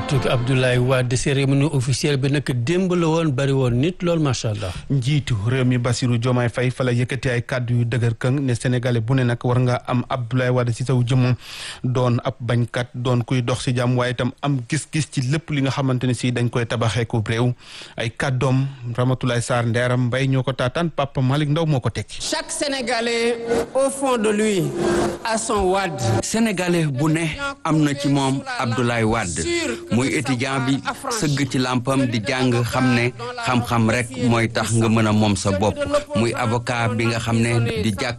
fàttali Abdoulaye Wade cérémonie officielle bi nag démb la woon bari woon nit lool macha allah. njiitu réew mi Bassirou Diomaye Faye fa la yëkkati ay kàddu yu dëgër këng ne sénégalais bu ne nag war nga am Abdoulaye Wade ci saw jëmm doon ab bañkat doon kuy dox ci jàmm waaye itam am gis-gis ci lépp li nga xamante ne si dañ koy tabaxee ko réew ay kàddoom Ramatoulaye Sarr Ndeeram Mbay ñoo ko taataan Papa Malick Ndaw moo ko tekki. chaque sénégalais au fond de lui a son Wade. sénégalais bu ne am na ci moom Abdoulaye Wade muy étudiant bi sëgg ci làmpam di jàng xam ne xam-xam rek mooy tax nga mën a moom sa bopp muy avocat bi nga xam ne di jàkk